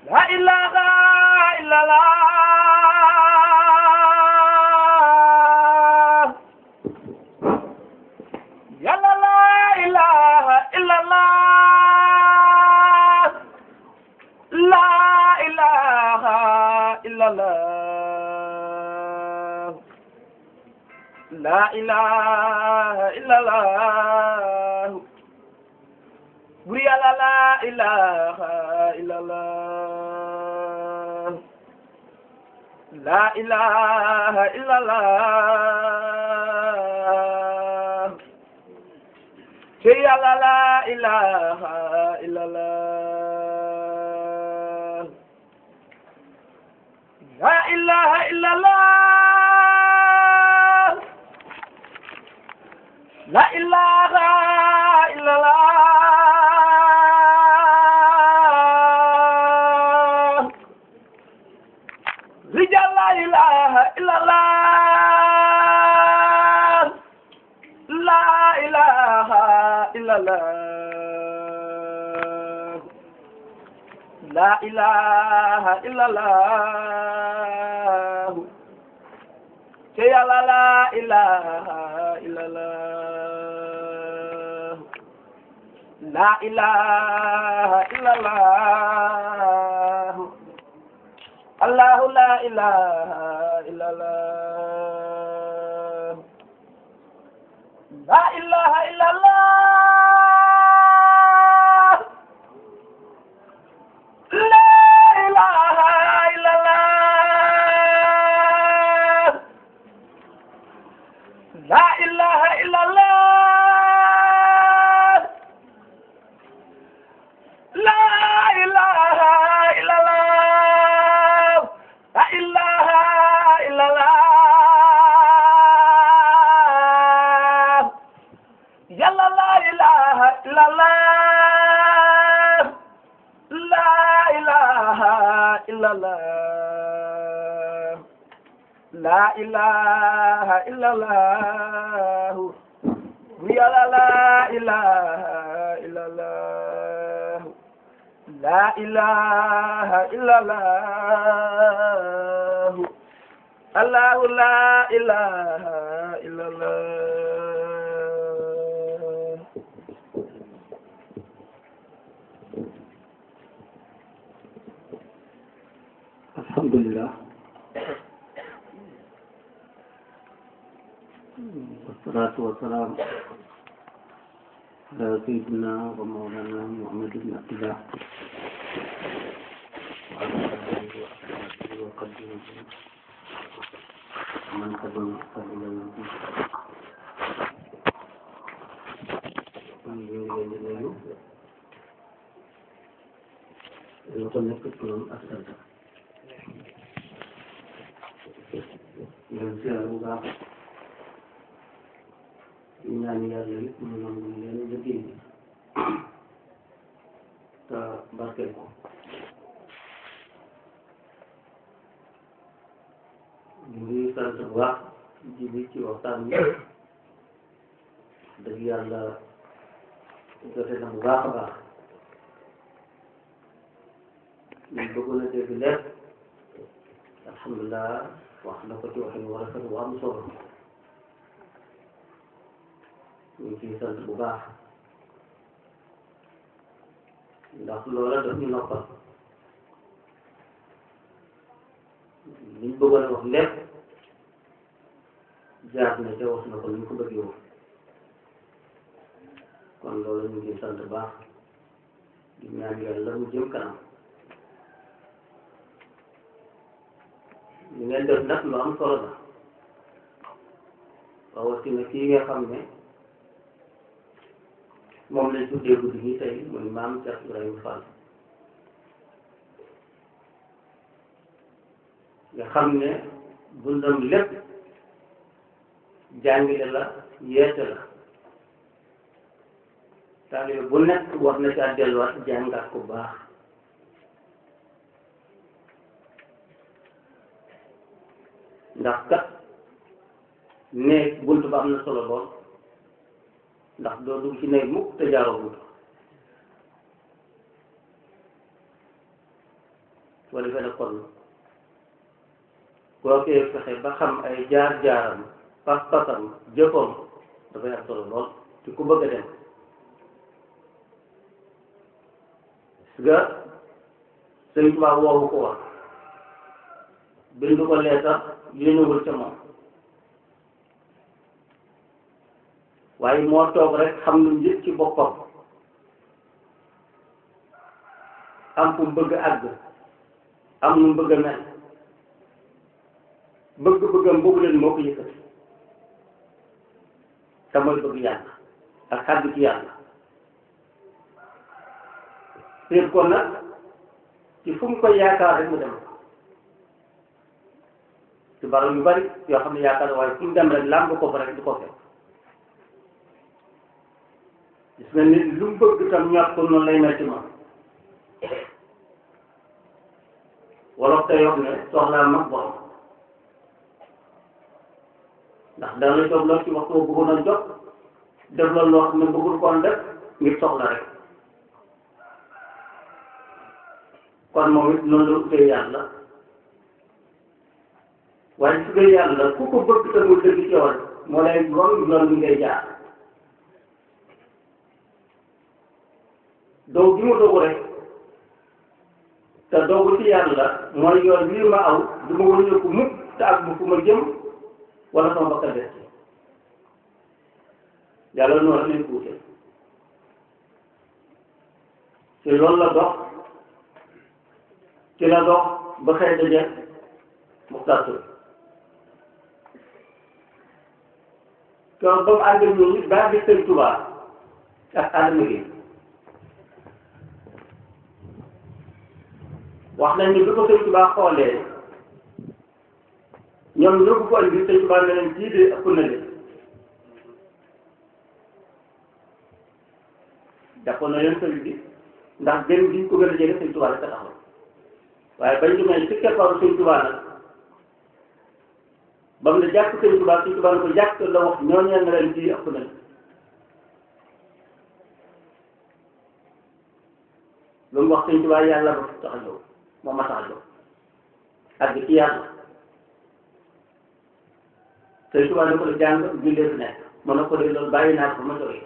la ilaha illallah yàlla la ilaha illallah la ilaha illallah la ilaha illallah bur yàlla la ilaha illallah la ilaha illallah ci yàlla la ilaha illallah la ilaha illallah la ilaha illallah rijal la ilaha illallah la ilaha illallah la ilaha illallah te yàlla la ilaha illallah la ilaha illallah allahu la ilaha illallah la ilaha illallah la ilaha illallah la ilaha illallah la ilaha illallah la ilaha illallah yàlla la ilaha illallah la ilaha illallah la ilaha illallah yàlla la ilaha illallah la ilaha illallah allahu la ilaha illallah alhamdulillah wassalatu wassalaam ala sayyidina wa mawlana muhammad ibn abdillah wa ala alihi wa ashabihi wa qadimihi man tabi'ahum bi ihsan ila yawmi din man ñu ngi leen di nuyu yoo ko nekk turam ak santam leen siyaar bu baax ñu ñaan yàlla yëpp mu nangu leen liggéey bi te barkeel ko ñu ngi sant bu baax ji bi ci waxtaan bi dëgg yàlla jote na bu baax a baax ñu bëggoon a dégg lépp alhamdulilah wax na ko ci waxin wu rafet wu am solo ñu ngi ciy sant bu baax ndax loola daf ñu noppal liñ bëggoon a wax lépp jaar na ca wax na ko ni ñu ko bëggee woon kon loolu ñu ngi ciy sant bu baax di ñaan yàlla mu jëm kanam li ngeen def nag lu am solo la rawatina kii nga xam ne moom lañ tuddee guddi gi tey muy maam Cheikh Ibrahima Fall nga xam ne dundam lépp jàngile la yeete la taalibe bu nekk war na caa delluwaat jàngaat ko baax ndax kat néeg bunt ba am na solo lool ndax doo dugg ci néeg mukk te jaaroo bunt wala defee ne kon koo koy fexe ba xam ay jaar-jaaram pas-pasam jëfam dafay am solo lool ci ku bëgg a dem parce que sëñ Tuubaa woowu ko wax bindu ko leetar yéenewul ca moom waaye moo toog rek xam lu njëkk ci boppam am fu mu bëgg àgg am nu mu bëgg a mel bëgg-bëggam boobu leen moo ko yëkkati te mooy bëgg yàlla ak xàgg ci yàlla séet ko nag ci fu mu koy yaakaar rek mu dem ci barab yu bari yoo xam ne yaakaar waaye fu mu dem rek làmb ko fa rek du ko fekk gis nga nit lu mu bëgg tam ñor ko noonu lay mel ci moom wolof te wax ne soxlaa mag borom ndax dana la jóg lool ci waxtu boo bëggoon a jot def loolu loo xam ne bëggul koon def ngir soxla rek kon moom it noonu la utee yàlla waaye su dee yàlla ku ko bëgg te mu dëgg ci yow moo lay wan yoon bi ngay jaar doo gi mu dogu rek te dogu ci yàlla mooy yoon bii ma aw du ma wëññeeku mukk te ak bu fu ma jëm wala sama bakkan des yàlla noonu rek lañ ko wute ci loolu la dox ci la dox ba xëy daje Muxtaar Ture kon ba mu ànd ak ñun baa bi Sëñ Tuubaa ak Adama gi wax nañ ni bi ko Sëñ Tuubaa xoolee ñoom ñoo ko andi Sëñ Tuubaa ne leen kii de ëpp na de jàppoon na leen sëriñ bi ndax gën gi ñu ko gën a jege Sëñ Tuubaa rek a taxaw waaye bañ demee ci keppaaru Sëñ Tuubaa nag ba mu ne jàpp Sëñ Tuubaa Sëñ Tuubaa ne ko jàpp la wax ñooñu ne leen kii ëpp na lu mu wax Sëñ Tuubaa yàlla ba tax a ñëw moom ma tax a ñëw àgg ci yàlla Sëñ Tuubaa ne ko la jàng jullee fi nekk mën na ko de loolu bàyyi naa ko ma jógee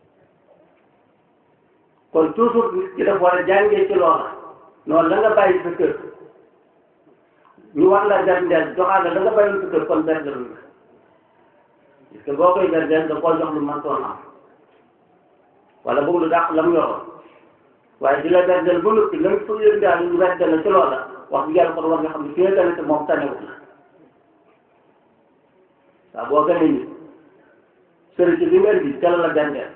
kon toujours nit ki dafa war a jàngee ci loola noonu la nga bàyyi sa kër ñu war la gardeel joxaale la nga bàyyi sa kër kon gardeel la parce que boo koy gardeel da koo jox lu man toon am wala bëgg lu dàq la mu yoroon waaye di la gardeel ba noppi la nga fa yëg daal ñu gardeel la ci loola wax bi yàlla kon war nga xam ne fi nga gane te moom tanewut la waaw boo gënee nit sëriñ ci bi nga indi ca la la gardeel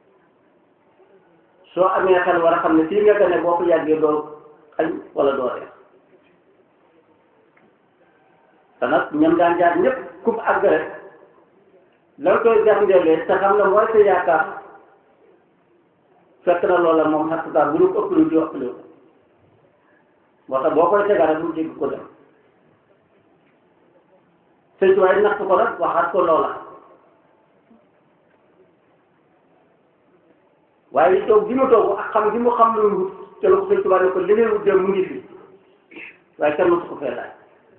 soo amee xel war a xam ne fii nga gane boo ko yàggee doo xañ wala doo reer te nag ñoom daan jaar ñëpp ku mu àgg rek la koy gàndeelee te xam ne mooy sa yaakaar fekk na loola moom xatt daal bu ñu ko ëpp lu di ëppale ko moo tax boo koy tegaat rek mu jéggi ko dem sëñ bi waaye natt ko nag waxaat ko loola waaye toog gi mu toog ak xam gi mu xam lu wut te la ko sëñ Tuubaa ne ko li ngay wut dem mu ngi fi waaye kenn mosu ko fee laaj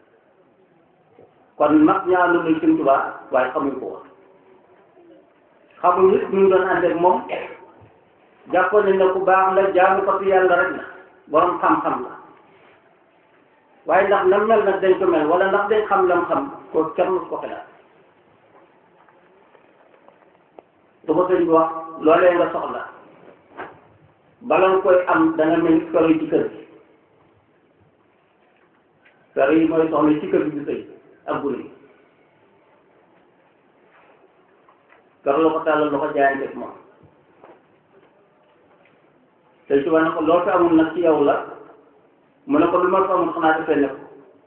kon mag ñaanu lañ sëñ Tuubaa waaye xamuñ ko woon xamuñ it ñu doon ànd ak moom jàppoon nañ ne ku baax la jaamu ko fi yàlla rek la borom xam-xam la waaye ndax nam mel nag dañ ko mel wala ndax dañ xam lam xam ko kenn mosu ko xelaat du ko sëñ bi wax loolee nga soxla bala nga koy am da nga mel ni kër yi ci kër gi kër yi mooy soxla ci kër gi di sëy ak gune yi kër la ko tàllal la ko jaayante moom te suba ne ko loo fi amul nag ci yow la mu ne ko lu ma fi amul xanaa defee ne ko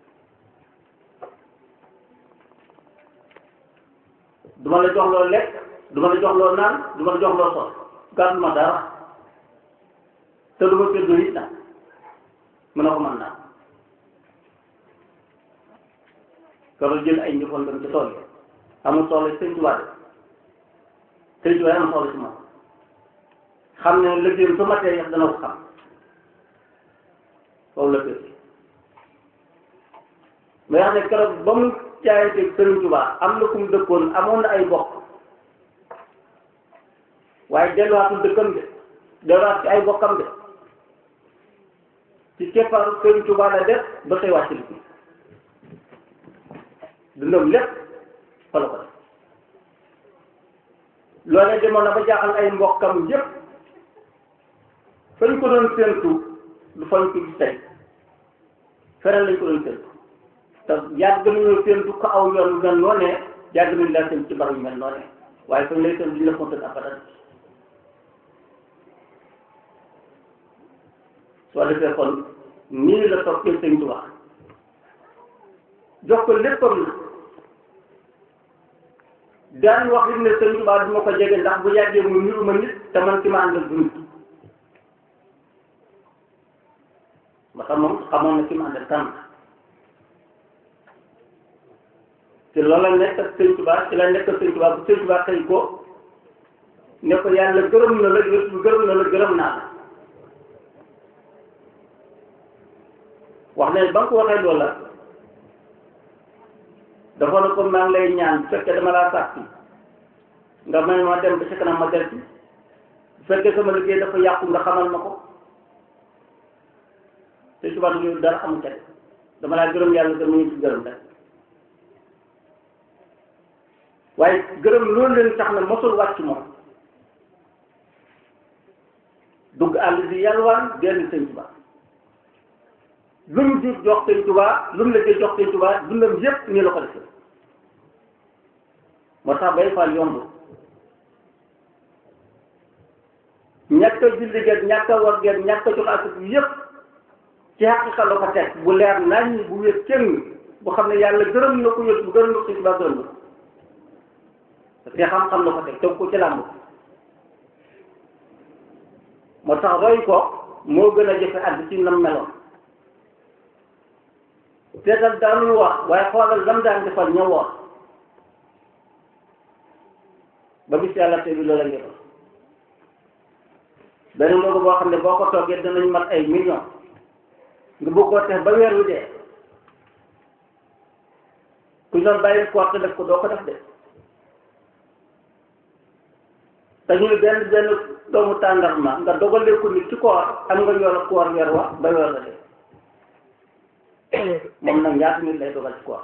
du ma la jox loo lekk du ma la jox loo naan du ma la jox loo sol gàddu ma dara te du ma séddoo it nag mu ne ko mën naa keroog jël ay njëfoon dem ci tool yi amul soxla sëñ Tuubaa de sëñ Tuubaa amul soxla ci moom xam ne liggéeyam su matee yàq dana ko xam foofu la kër mais wax ne keroog ba mu jaayante Sëriñ Tuubaa am na fu mu dëkkoon amoon na ay mbokk waaye delluwaatul dëkkam de delluwaat ci ay bokkam de ci keppaaru Sëriñ Tuubaa la def ba tey wàcc li dundam lépp fa la ko def loolee demoon na ba jaaxal ay mbokkam yépp fañ ko doon séentu du fañ ko gis tey feneen lañ ko doon séentu te yàgg nañoo séentu ko aw yoon yu mel noonee yàgg nañu laa séentu ci barab yu mel noonee waaye fañ lay séentu duñ la fontal abadan soo defee kon nii la toppee sëñ Tuubaa jox ko léppam na daan wax it ne sëñ Tuubaa du ma ko jege ndax bu yàggee mu niru ma nit te man ci ma àndal du nit ba tax moom xamoon na ci ma àndal kan te loolu la nekk ak sëñ Tuubaa ci la nekk ak sëñ Tuubaa bu sëñ Tuubaa xëy ko ne ko yàlla gërëm na la gërëm na la gërëm naa la wax ne ba nga ko waxee loola dafa ne ko maa ngi lay ñaan bu fekkee dama laa sàkk nga may ma dem ba ci kanam ma del ci bu fekkee sama liggéey dafa yàqu nga xamal ma ko te suba du dara amu ca dama laa gërëm yàlla gërëm ñu ci gërëm rek waaye gërëm loolu leen tax na mosul wàcc moom dugg àll bi yalwaan dellu sëñ Tuubaa lu mu jur jox sëñ Tuubaa lu mu liggéey jox sëñ Tuubaa dundam yépp nii la ko defee moo tax bay faal yomb ñàkk a julli geeg ñàkk a war geeg ñàkk a jox ak yépp ci xaqiqa la ko teg bu leer nañ bu wér kenn bu xam ne yàlla gërëm na ko yët bu gërëm na ko sëñ Tuubaa gërëm na ko te xam-xam la ko teg teg ko ci làmb moo tax roy ko moo gën a jafe àdd ci nam meloon seetal daanul wax waaye xoolal lam daan defal ña woor ba bis yàlla te bi loola ngi doon benn loolu boo xam ne boo ko toggee danañ mat ay millions nga bëgg koo def ba weer wi dee ku doon bàyyi koor te def ko doo ko def de te ñu benn benn doomu tàndarma nga dogalee ko nit ci koor am nga yoon a koor weer wa ba weer la dee moom nag ñaata nit lay dogal ci koor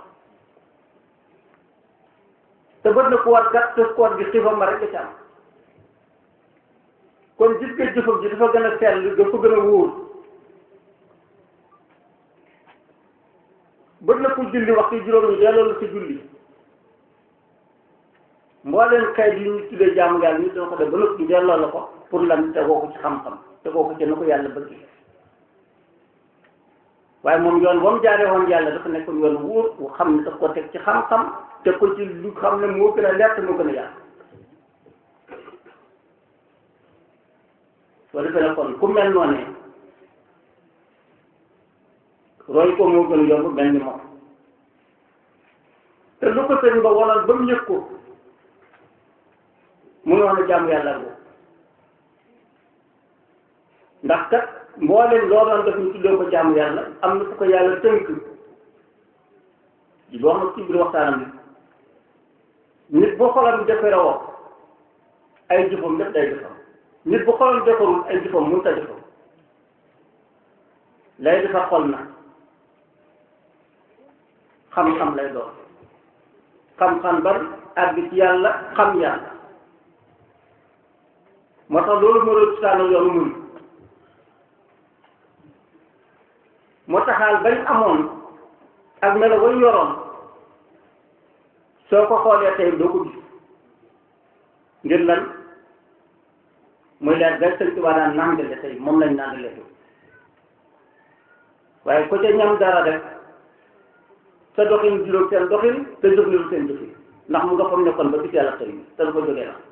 te bët na koor gat te koor gi xiifam ma rek da ci am kon gis nga jëfam ji dafa gën a sell dafa gën a wóor bët na ko julli waxtu juróom yi delloo la ci julli mbooleen xeet yi ñu tuddee jaamu yàlla ñu dina ko def ba noppi delloo la ko pour lan tegoo ko ci xam-xam tegoo ko ci na ko yàlla bëgg waaye moom yoon ba mu jaaree woon yàlla dafa nekkoon yoon wóor bu xam ne daf ko teg ci xam-xam teg ko ci lu xam ne moo gën a leer te moo gën a yàlla soo defee ne kon ku mel noonu roy ko moo gën a yomb mel ni moom te lu ko sëñ ba wonal ba mu yëg ko mu ngi wax ne jàmm yàlla boobu ndax kat mboolem loo doon def ñu tuddee ko jaamu yàlla am na fu ko yàlla tënk di wax na ci biir waxtaanam bi nit bu xolam defaroo ay jëfam lépp day defar nit bu xolam defarul ay jëfam mënut a defar lay defar xol na xam-xam lay doon xam-xam bari àgg ci yàlla xam yàlla moo tax loolu moo doon saano yoonu muy moo taxaal bañ amoon ak melo wañ yoroon soo ko xoolee tey doo ko gis ngir lan muy leer gay sëñ Tuubaa daan nàngale tey moom lañ nàngale waaye ko ca ñam dara rek sa doxin juróom seen doxin te jëf niru seen jëfin ndax mu nga fam nekkoon ba bis yàlla tey te du ko jógee la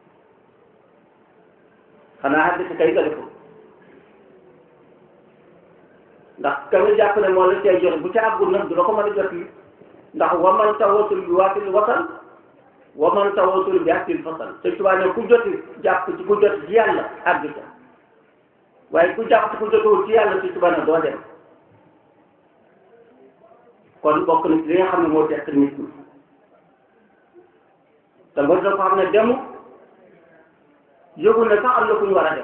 xanaa xaddi si kay nga deful ndax ka nga jàpp ne moo la cay joxe bu ca àggul nag du la ko mën a jot li ndax waman tawasul bi waatil wasal waman tawasul bi aktil fasal te tubaab ne ku joti jàpp ci ku jot ci yàlla àgg ca waaye ku jàpp ci ku jotuwul ci yàlla ci tubaab ne doo dem kon bokk na ci li nga xam ne moo tekk nit ñi te nga dafa xam ne demu yëgul ne sax am na ku ñu war a def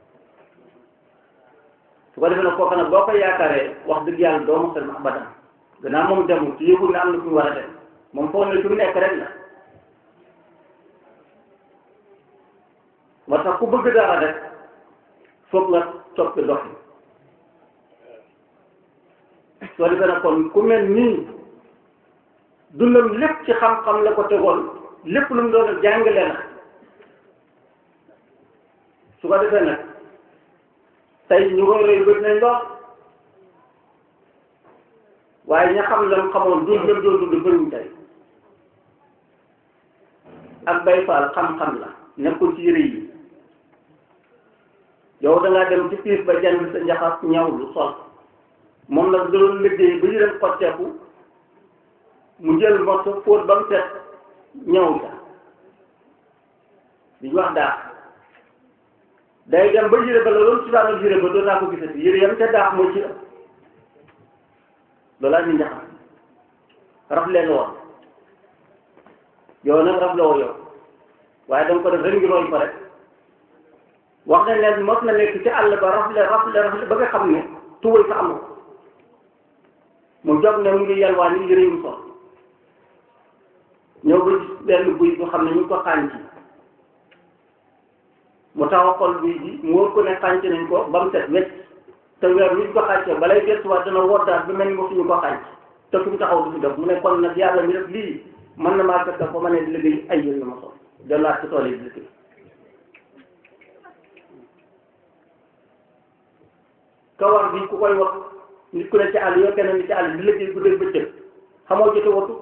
su ko defee nag kooku nag boo ko yaakaaree wax dëgg yàlla doo mos a dem abadan gannaaw moom demu ci yëgul ne am na ku ñu war a def moom foog ne fi mu nekk rek la moo tax ku bëgg dara rek foog nga soppi doxi soo defee nag kon ku mel nii dundam lépp ci xam-xam la ko tegoon lépp lu mu doon jàngale la su ko defee nag tey ñu koy roy bët nañ lool waaye ña xam lam xamoon dund lam doon dund bëriwuñ tey ak bay faal xam-xam la nekkul ci yëre yi yow da ngaa dem ci piis ba jënd sa njaxas ñaw lu sol moom nag doon liggéey ba yërëm xotteeku mu jël morso fóot ba mu set ñëw ja di wax daax day dem ba yére ba la loolu ci daanaka yére ba doo naa ko gisati yére yam ca daax mooy ci ëpp loolaa ñu njaxas raf leen woon yow nag raf la woo yow waaye danga ko def ren ngi roy ko rek wax nañ leen mos na nekk ci àll ba rafle rafle rafle ba nga xam ne tuwal sa amul mu jóg ne mu ngi yalwaan ni yëre yu sol ñëw ba benn buy bu xam ne ñu ngi ko xànc mu taxaw xol buy ji mu wóor ko ne xànc nañ ko ba mu set wecc te weer wi ñu ko xàncee balay gëstuwaat dana woddaat ba mel ni mosuñu ko xànc te fi mu taxaw du fi def mu ne kon nag yàlla mi def lii mën na maa fekk fa ma ne di liggéey ay yëre yu ma sol delluwaat ci tool yi di liggéey kawar bi ku koy wax nit ku ne ci àll yoo kenn ni ci àll di liggéey guddeeg bëccëg xamoo jote watu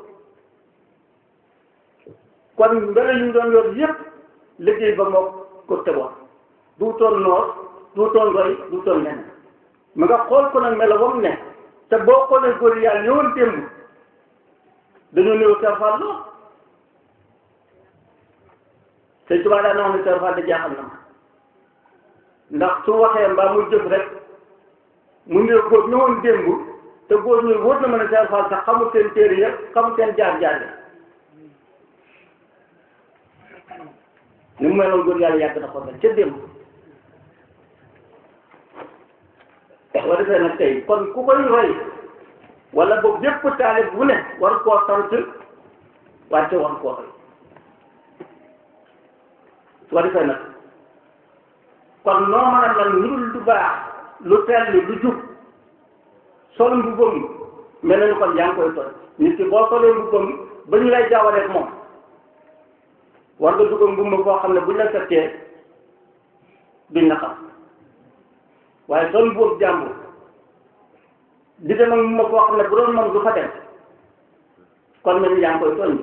kon mbele yu ñu doon yor yépp liggéey ba moo ko tegoon du toon noor du toon roy du toon lenn ma nga xool ko nag melo ba mu ne te boo xoolee góor yi yàlla ñëwoon démb dañoo néew serfal lool te tubaab daa na wax ne serfal da jaaxal na ma ndax su waxee mbaa muy jëf rek mu ne góor ñëwoon démb te góor ñuy wóor na mën a serfal sax xamul seen téere yëpp xamul seen jaar-jaar yi ni mu meloon góor yàlla yàgg na ko mel ca démb boo defee nag tey kon ku koy roy wala boog bépp taalib bu ne war koo sant wante war koo roy soo defee nag kon noo mën a mel lu dul lu baax lu tell lu jub sol mbubbam mel na ni kon yaa ngi koy toj nit ki boo solee mbubbam ba ñu lay jaawaleeg moom war nga dugg mbubb foo xam ne buñ la settee duñ la xam waaye sol mbubb jàmbur di dem ak mbubb foo xam ne bu doon moom du fa dem kon mel ni yaa ngi koy tooñ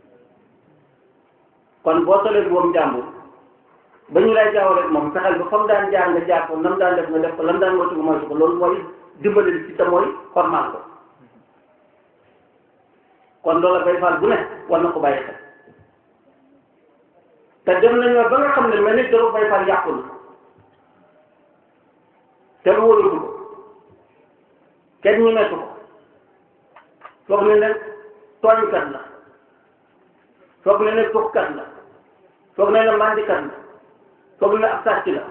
kon boo solee mbubbam jàmbur ba ñu lay jaawaleeg moom fexeel ba fa mu daan jaar nga jaar ko nam daan def nga def ko lam daan moytu nga moytu ko loolu mooy dimbali ci te mooy formal ko kon loola bay faal bu ne war na ko bàyyi xel te dem nañu ba nga xam ne mel ni doro bay faal yàqu na te lu wóoratu ko kenn ñu mettu ko foog ne ne tooñkat la foog ne ne tuxkat la foog ne ne mandikat la foog ne ab sàcc la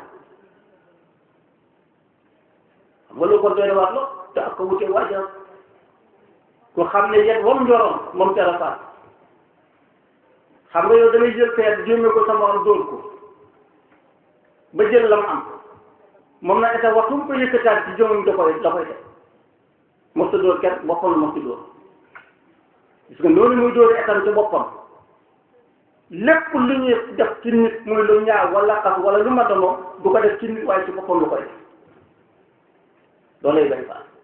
xam nga lu ko doy waat la te ak ko wute waajal ku xam ne yet wam njoroon moom tera faat xam nga yow damay jël feet jéeme ko sama am dóor ko ba jël lam am moom na état waxtu mu ko yëkkataat ci jëmam da koy da koy def mosta dóor kenn boppam la mosta dóor gis nga noonu muy dóori état ci boppam lépp lu ñuy def ci nit muy lu ñaaw wala xas wala lu ma dono du ko def ci nit waaye ci boppam lu koy def loolay bay faal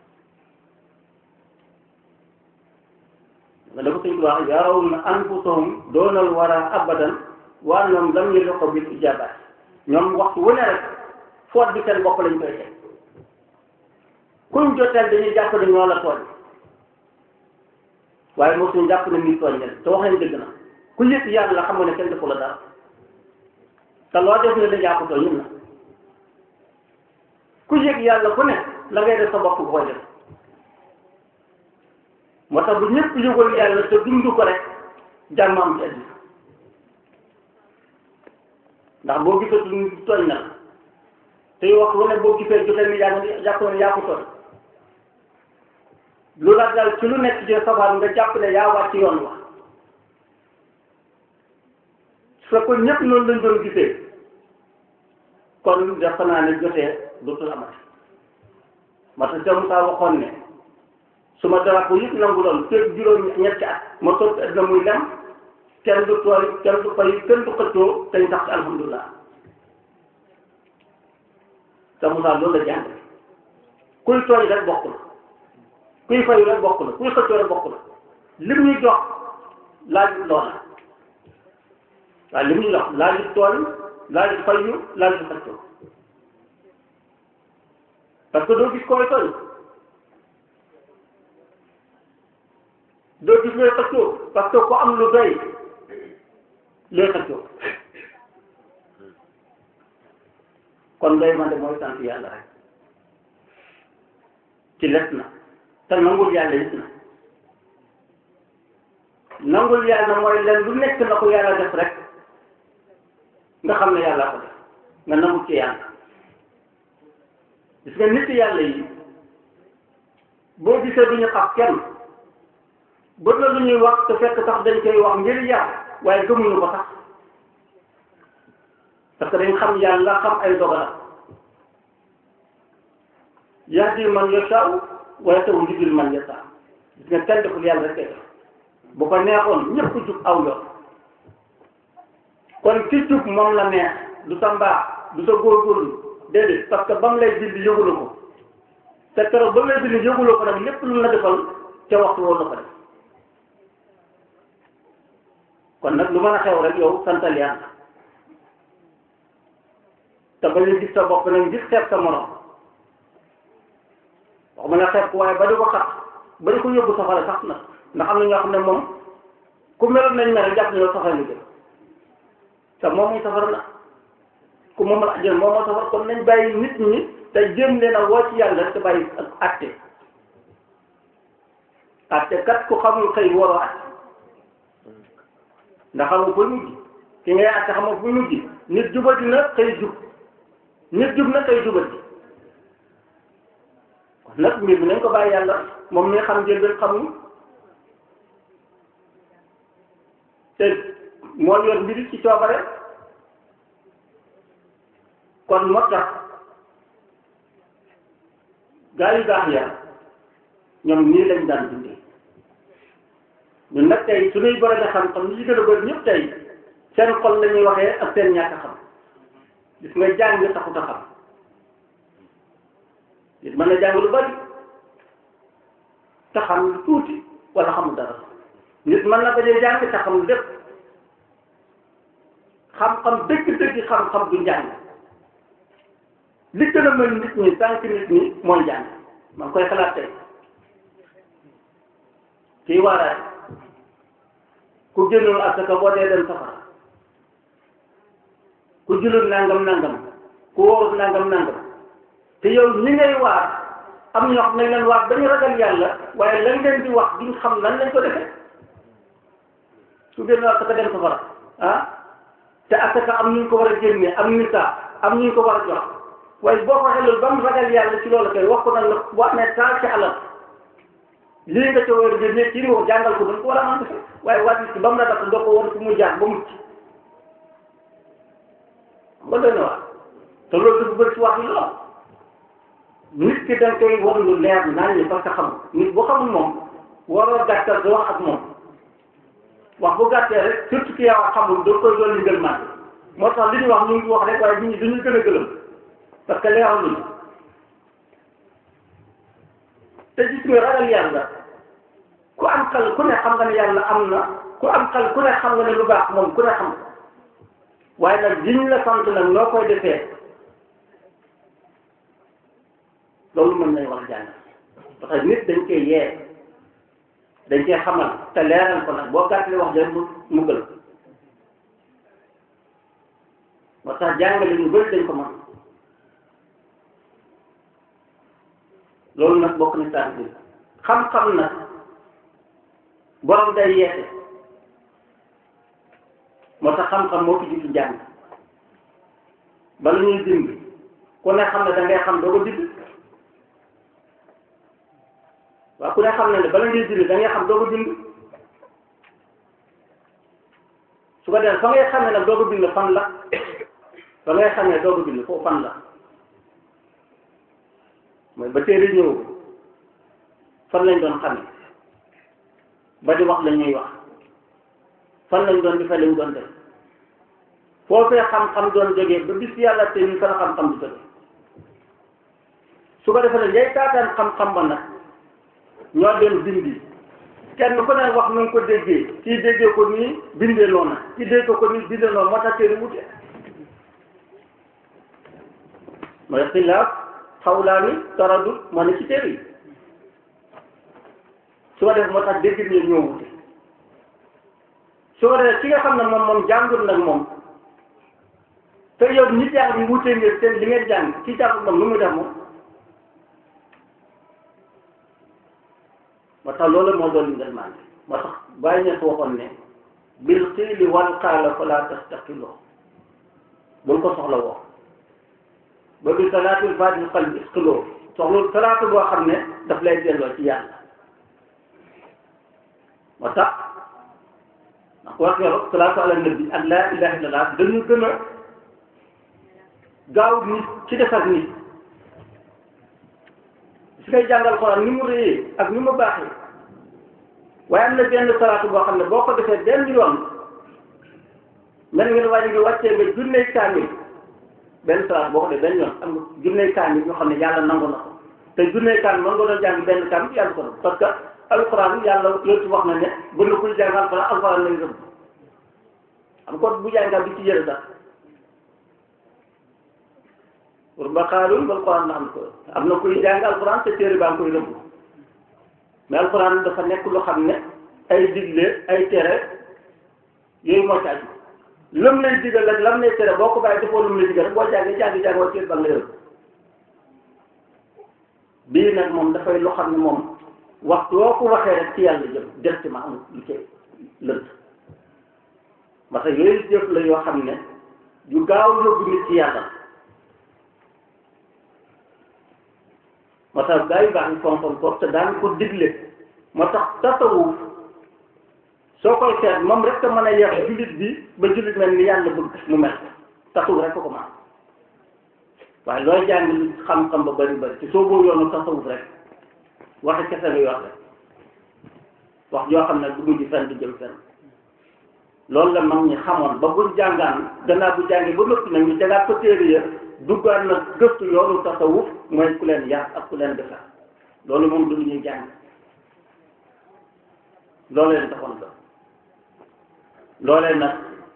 nga dafa suñ wax yarawna anfusahum doonal wara abadan waa ñoom lam ñu ko bil ijabaat ñoom waxtu wu ne rek foot bi seen bopp lañ koy teg kuñ joteel dañuy jàpp ne ñoo la tooñ waaye moo suñ jàpp ne nii tooñ leen te wax nañ dëgg na ku yëg yàlla xam nga ne kenn defu la dara te loo def ne dañ jàpp tooñ ñun na ku yëg yàlla ku ne la ngay def sa bopp bu koy def moo tax bu ñëpp yëgul yàlla te dund ko rek jàmm am ci àddina ndax boo gisatu nit tooñ na la tey wax lu ne boo gisee joxe ni yaa ngi jàpp ne yaa ko tooñ lu la dal ci lu nekk ci safaan nga jàpp ne yaa wàcc yoon wax su fekkoon ñëpp noonu lañ doon gisee kon defe naa ne jotee dootul amati ma tax Cheikh Moussa waxoon ne su ma dara ko yëpp nangu doon fekk juróom ñetti at ma toog adduna muy lem kenn du tooy kenn du fay kenn du xëccoo te ñu tax ci alhamdulilah Cheikh Moussa loolu la jàng kuy tooy rek bokk na kuy fayu rek bokk na kuy xëccoo rek bokk na lim ñuy jox laaj loola waaw lim ñuy jox laaj tooy laaj fayu laaj xëccoo parce que doo gis koy tooñ doo gis looy xëccoo parce que ku am lu doy looy xëccoo kon doy man de mooy sant yàlla rek ci les na te nangul yàlla it na nangul yàlla mooy leen lu nekk na ko yàlla def rek nga xam ne yàlla ko def nga nangul ci yàlla gis nga nit yàlla yi boo gisee du ñu xas kenn bët la lu ñuy wax te fekk sax dañ koy wax ngir yàlla waaye gëmuñu ko sax parce que dañ xam yàlla xam ay dogalam yahdi man yashaa wa yahdi man yashaa gis nga kenn deful yàlla rek kay def bu ko neexoon ñëpp jub aw yoon kon ki jub moom la neex du sa mbaax du sa góorgóorlu déedéet parce que ba mu lay bind yëgula ko te keroog ba mu lay bind yëgula ko nag lépp lu la defal ca waxtu woon la ko def kon nag lu mën a xew rek yow santal yàlla te ba ñu gis sa bopp nag gis xeeb sa morom wax ma ne xeeb ko waaye ba di ko xat ba di ko yóbbu safara sax nag ndax am na ñoo xam ne moom ku meloon nañ mel jàpp ne yow safara nga jëm te moom muy safara la ku moom la ajjana moom moo safara kon nañ bàyyi nit ñi te jéem leen a woo ci yàlla te bàyyi ak atte atte kat ku xamul xëy waroo atte ndax xamul fu mujj ki ngay atte xamul fu mujj nit jubati na xëy jub nit jub na xëy jubati kon nag mbir bi nañ ko bàyyi yàlla moom mi xam njël ben xamul te moo yor mbiri ci coobare kon moo tax gaa yu baax ya ñoom nii lañ daan dundee ñun nag tey suñuy borom a xam-xam li ci gën a bëri ñëpp tey seen xol la ñuy waxee ak seen ñàkk a xam gis nga jàng taxut a xam nit mën na jàng lu bari te xam lu tuuti wala xamul dara nit mën na bañ a jàng te xam lu lépp xam-xam dëgg-dëgg xam-xam du njàng li gën a mën nit ñi tànk nit ñi mooy jàng maa ngi koy xalaat tey kii waaraate ku génnul asaka boo dee dem safara ku julul nangam nangam ku wóorul nangam nangam te yow ñi ngay waar am ñoo xam ne leen waar dañu ragal yàlla waaye lan ngeen di wax duñ xam lan lañ ko defee su génnul asaka dem safara ah te asaka am ñu ko war a génne am nisaa am ñu ko war a jox waaye boo ko xelul ba mu ragal yàlla ci loolu kay wax ko nag la boo amee taal ci alal lii nga ca war a génne ci wax jàngal ko dañ ko war a mën defee waaye waa nit ki ba mu la def doo ko war fu muy jaar ba mucc ba doy na waar te loolu dafa bëri ci wax yi lool nit ki da nga koy war lu leer naan ñi parce que xamul nit boo xamul moom waroo gàttal di wax ak moom wax bu gàttee rek surtout ki yow xamul doo koy doon li ngën màgg moo tax li ñuy wax ñu ngi wax rek waaye nit ñi dañuy gën a gëlëm parce que leeral luñu te gis nga ragal yàlla ku am xel ku ne xam nga ne yàlla am na ku am xel ku ne xam nga ne lu baax moom ku ne xam nga waaye nag liñ la sant nag noo koy defee loolu mën nañ wax jàng parce que nit dañ koy yee dañ koy xamal te leeral ko nag boo gàttalee wax jërë mu mu gël moo tax jàngale ñu bëri dañ ko mën loolu nag bokk na saa bi xam-xam nag borom day yeete moo tax xam-xam moo fi jiitu jàng bala ñuy bind ku ne xam ne da ngay xam doo ko bind waaw ku ne xam ne ne bala ngay bind da ngay xam doo ko bind su ko defee fa ngay xam ne nag doo ko bind fan la fa ngay xam ne doo ko bind foofu fan la mooy ba téere ñëw fan lañ doon xame ba di wax la ñuy wax fan lañ doon defee lañ doon def foofee xam-xam doon jógee ba bis yàlla te ñu fa la xam-xam di jóge su ko defee ne ñay taataan xam-xam ba nag ñoo dem bindi kenn ku ne wax nu nga ko déggee kii déggee ko nii bindee noonu kii déggee ko nii bindee noonu moo tax téere wute mooy xilaaf xawlaani taradut moo ne ci téere yi su ko def moo tax dégg ñi ñoo wute su ko defee ki nga xam ne moom moom jàngul nag moom te yow ñi jàng wute ngeen seen li ngeen jàng ci jàngul moom nu muy def moom moo tax loolu moo doon ngeen maan moo tax bàyyi ñett waxoon ne bil xiili wal qaala fala tastaqiloo bul ko soxla woo ba bi salaatul faatihi xal bi isqiloo soxla salaatu boo xam ne daf lay delloo ci yàlla moo tax ndax ko wax yow salaatu ala nabi ak laa ilaha illallah dañu gën a gaaw nit ci defar nit su ngay jàngal Alxuraan ni mu réyee ak ni mu baaxee waaye am na benn salaatu boo xam ne boo ko defee benn yoon mel nga ne wàññi nga wàccee nga junney kaamil benn salaatu boo ko defee benn yoon am nga junney kaamil ñoo xam ne yàlla nangu na ko te junney kaamil mën nga doon jàng benn kaamil yàlla ko doon parce que alxuraan yàlla loolu ci wax na ne bu na kuy jàng alxuraan alxuraan lañ rëbb am ko bu jàngal bi ci yëre sax pour ba xaalul ba alxuraan la am ko am na kuy jàng alxuraan te téere baa ngi koy rëbb mais alxuraan dafa nekk lu xam ne ay digle ay tere yooyu moo ci aju lam lay digal ak lam lay tere boo ko bàyyi defoo lam lay digal rek boo jàngee jàngi jàng waa téere ba nga lay rëbb bii nag moom dafay lu xam ne moom waxtu woo ko waxee rek ci yàlla jëm directement amul lu ci lënt parce que yooyu jëf la yoo xam ne yu gaaw yóbbu nit ci yàlla moo tax gaa yu baax yi fonkoon ko te daan ko digle moo tax tasawuf soo koy seet moom rek a mën a yeex jullit bi ba jullit mel ni yàlla bëgg mu mel tasawuf rek ko ko man waaye looy jàng li xam-xam ba bari bari ci soo boo yoonu tasawuf rek waxe kese ngay wax rek wax joo xam ne du mujj fenn du jëm fenn loolu la mag ñi xamoon ba buñ jàngaan gannaaw bu jàngee ba noppi nag ñu tegaat ko téere ya duggaat na gëstu yoonu tasawuf mooy ku leen yar ak ku leen defar loolu moom du lu ñuy jàng loolu leen taxoon la loolee nag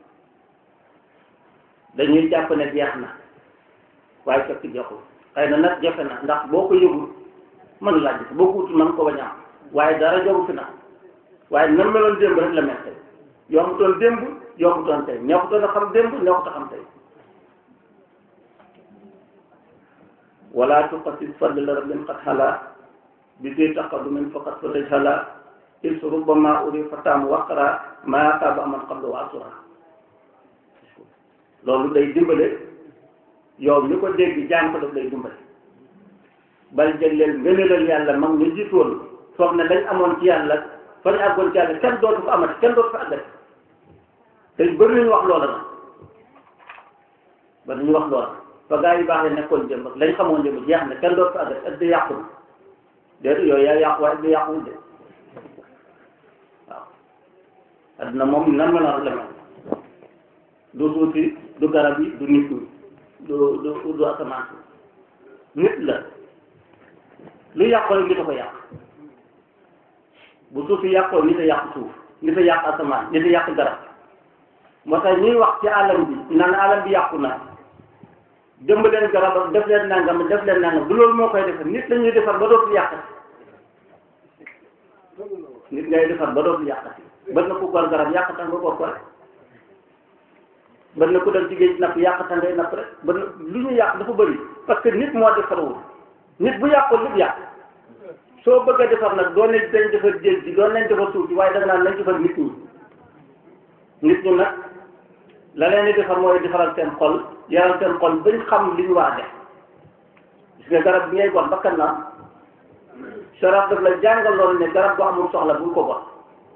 dañuy jàpp ne jeex na waaye fekk jeexul xëy na nag jafe na ndax boo ko yëgul mën laa gis boo ko wutul mën ko bañ a am waaye dara jogu fi na waaye nan meloon démb rek la mel tey yombutoon démb yombutoon tey neexutoon a xam démb neexut a xam tey wala tuqasid fadla rabbin qad hala bi di taqadumin faqat fa tajhala is rubbama uri fatam waqra ma taba man qablu wa asura loolu day dimbale yow mi ko dégg jàng ko daf lay dimbale bal jëgleel ngëneelal yàlla mag ñu jiitoon foog ne dañ amoon ci yàlla fa ñu àggoon ci yàlla kenn dootu ko amati kenn dootu ko àggati te bëri nañu wax loola nag ba nañu wax loola fa gaa yi baax ne nekkoon jëm ak lañ xamoon jëm jeex na kenn dootu ko àggati ak di yàqu na déedéet yooyu yaa yàqu waaye di yàquwul de waaw adduna moom nan meloon la mel du suuti du garab yi du nit ñi du du du asamaan si nit la lu yàqoo rek nit a ko yàq bu suuf si yàqoo nit a yàq suuf nit a yàq asamaan nit a yàq garab moo tax ñuy wax ci alam bi naan alam bi yàqu na jëmb leen garab ak def leen nangam def leen nangam du loolu moo koy defar nit la ñuy defar ba dootul yàqati nit ngay defar ba dootul yàqati bët na ku gor garab yàq tax nga gor ko rek bët na ku dem ci géej napp yàq tax ngay napp rek bët na lu ñu yàq dafa bëri parce que nit moo defarul nit bu yàqoon lépp yàq soo bëgg a defar nag doon nañ dañ defar géej gi doon nañ defar suuf si waaye da nga naan nañ defar nit ñi nit ñi nag la leen di defar mooy defaral seen xol yaral seen xol bañ xam li ñu war a def gis nga garab bi ngay gon bakkan na sharaf daf la jàngal loolu ne garab bu amul soxla bul ko gon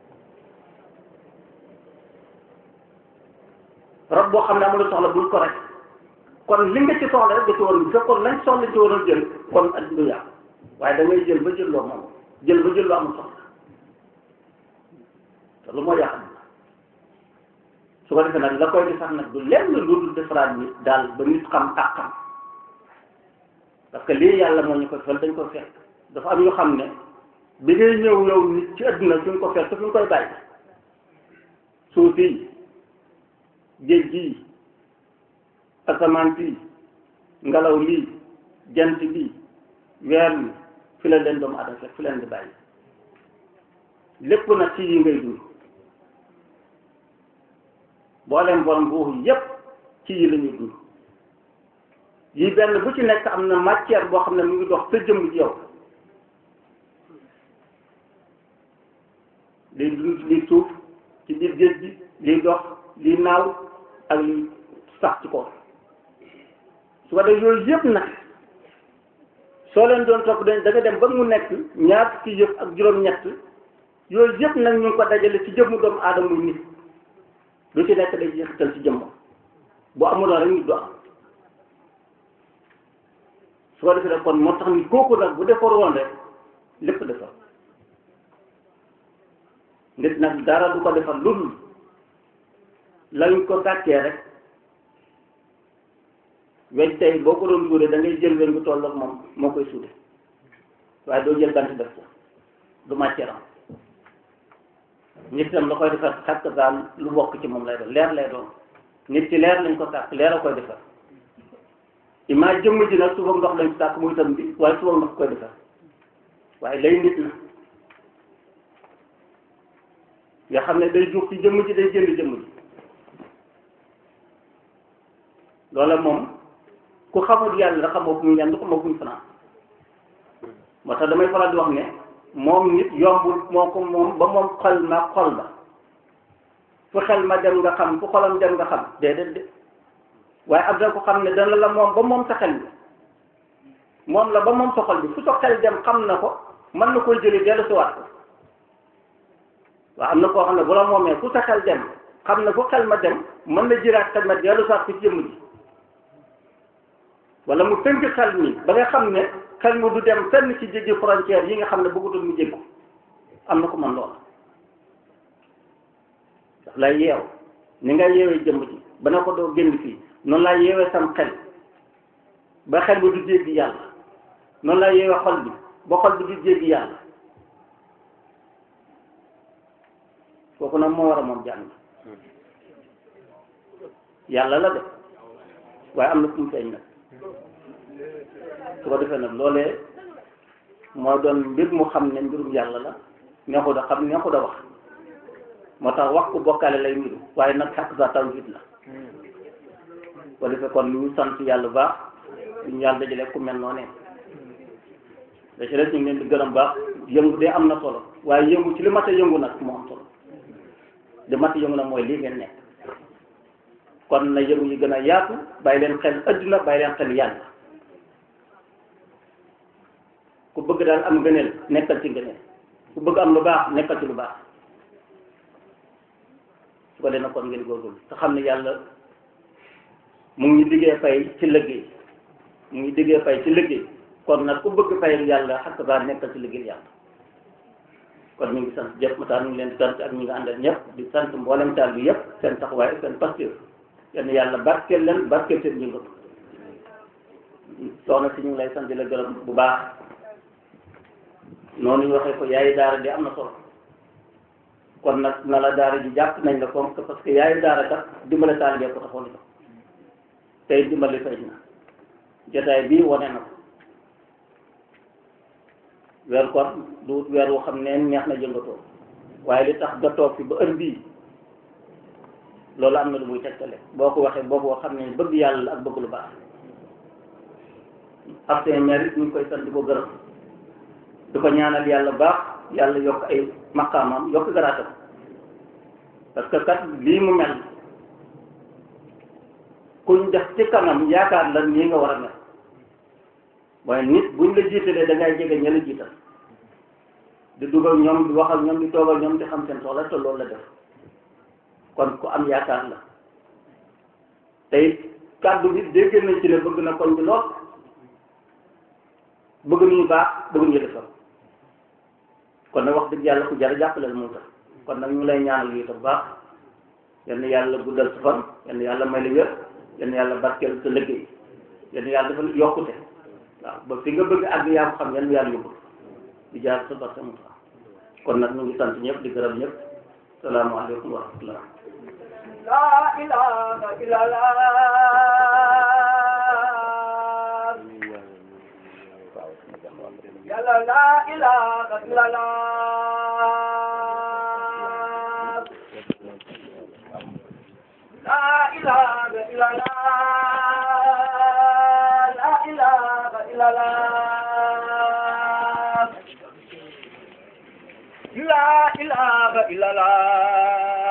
rab boo xam ne amul soxla bul ko rek kon li nga ci soxla rek nga ci waroon bu fekkoon lañ soxla ci waroon jël kon ak du yàqu waaye da ngay jël ba jël loo moom jël ba jël loo amul soxla te lu moo yàq su ko defee nag la koy defar nag du lenn lu dul defaraat nit daal ba nit xam ak xam parce que lii yàlla moo ñu ko defal dañ ko fekk dafa am ñu xam ne bi ngay ñëw yow nit ci adduna fi nga ko fekk fi nga koy bàyyi suuf si géej gii asamaan fii ngelaw lii jant bi weer wi fi la leen doomu adama fekk fi leen di bàyyi lépp nag ci yi ngay dund booleem borom ruux yépp ci yi la ñuy dund yi benn bu ci nekk am na matière boo xam ne mu ngi dox sa jëmm ci yow liy dund liy suuf ci biir géej gi liy dox liy naaw ak liy sax ci kaw su ko def yooyu yëpp nag soo leen doon topp dañ da nga dem ba mu nekk ñaar fukki yëpp ak juróom-ñett yooyu yëpp nag ñu ngi ko dajale ci jëmmu doomu aadama muy nit lu ci nekk day jeexital ci jëmmam bu amuloon rek nit du am su ko defee rek kon moo tax ni kooku nag bu defar woon rek lépp defar nit nag dara du ko defar lu dul lañ ko gàccee rek weñ tey boo ko doon suude da ngay jël weñ bu toll ak moom moo koy suude waaye doo jël bant def ko du matière am nit tam la koy defar xàkk daal lu bokk ci moom lay doon leer lay doon nit ci leer lañ ko sàkk leer a koy defar imaa jëmm ji nag suba ndox lañ sàkk muy tam bi waaye suba ndox koy defar waaye lay nit la nga xam ne day juux ci jëmm ji day jënd jëmm ji loola moom ku xamul yàlla da xamoo fu muy ñaan du xamoo fu muy fanaan moo tax damay faral di wax ne moom nit yombul moo ko moom ba moom xol ma xol ba fu xel ma dem nga xam fu xolam dem nga xam déedéet de waaye am na ko xam ne dana la moom ba moom sa xel bi moom la ba moom sa xol bi fu sa xel dem xam na ko mën na koy jëlee dellu si waat ko waaw am na koo xam ne bu la moomee fu sa xel dem xam na fu xel ma dem mën na jëlaat xel ma dellu si waat ko ci jëmm ji wala mu tënk xel mi ba nga xam ne xel mu du dem fenn ci jéggi frontière yi nga xam ne bëggutul mu jéggu am na ko man lool daf lay yeew ni nga yeewee jëmm ji ba ne ko doo génn fii noonu laa yeewee sam xel ba xel bi du jéggi yàlla noonu laa yeewee xol bi ba xol bi du jéggi yàlla kooku nag moo war a moom jàng yàlla la de waaye am na fu mu feeñ nag su ko defee nag loolee moo doon mbir mu xam ne mbirum yàlla la neexu da xam neexu da wax moo tax wax ko bokkaale lay mbiru waaye nag xaq sa tawhid la ko defee kon lu ñu sant yàlla baax ñu yàlla dajale ku mel noonu da ci des ñu ngi leen di gërëm baax yëngu de am na solo waaye yëngu ci li mat a yëngu nag moo am solo li mat a yëngu nag mooy lii ngeen nekk kon na yëngu yi gën a yaatu bàyyi leen xel adduna bàyyi leen xel yàlla ku bëgg daal am ngëneel nekkal ci ngëneel ku bëgg am lu baax nekkal ci lu baax su ko defee kon ngeen góorgóorlu te xam ne yàlla mu ngi diggee fay ci liggéey mu ngi diggee fay ci liggéey kon nag ku bëgg fay yàlla xakk baa nekkal ci liggéey yàlla kon ñu ngi sant jëpp mataan ñu ngi leen di sant ak ñi nga àndal ñëpp di sant mboolem taal bi yëpp seen taxawaay ak seen pasteur yenn yàlla barkeel leen barkeel seen yëngatu soxna si ñu ngi lay sant di la gërëm bu baax noonu ñu waxee ko yaayu daara di am na solo kon nag na la daara ji jàpp nañ la comme que parce que yaayu daara kat dimbale taalibe ko taxoon ko tey dimbali fay na jotaay bii wane na ko weer kon du weer woo xam ne neex na yëngatoo waaye li tax nga toog fi ba heure bii loolu am na lu muy tegtale boo ko waxee boo ko xam ne bëgg yàlla la ak bëgg lu baax ak seen mérite ñu ngi koy sant di ko gërëm du ko ñaanal yàlla baax yàlla yokk ay maqaamam yokk garaatam parce que kat lii mu mel kuñ def ci kanam yaakaar la nii nga war a mel waaye nit buñ la jiitalee da ngay jege ña la jiital di dugal ñoom di wax ak ñoom di toog ak ñoom di xam seen soxla te loolu la def kon ku am yaakaar la tey kàddu bi dégg nañ ci ne bëgg na koñ bi lool bëgg nañu baax bëgg ñu defal kon nag wax dëgg yàlla ku jar a jàppale moo tax kon nag ñu lay ñaanal yi tam baax yenn yàlla guddal sa fan yenn yàlla may la wér yenn yàlla barkeel sa liggéey yenn yàlla dafa yokkute waaw ba fi nga bëgg àgg yaa ko xam yenn yàlla yóbbu di jaar sa barke mu tax kon nag ñu ngi sant ñëpp di gërëm ñëpp salaamaaleykum wa rahmatullah لا إله إلا الله يا لا لا إله إلا الله لا إله إلا الله لا إله إلا الله لا إله إلا الله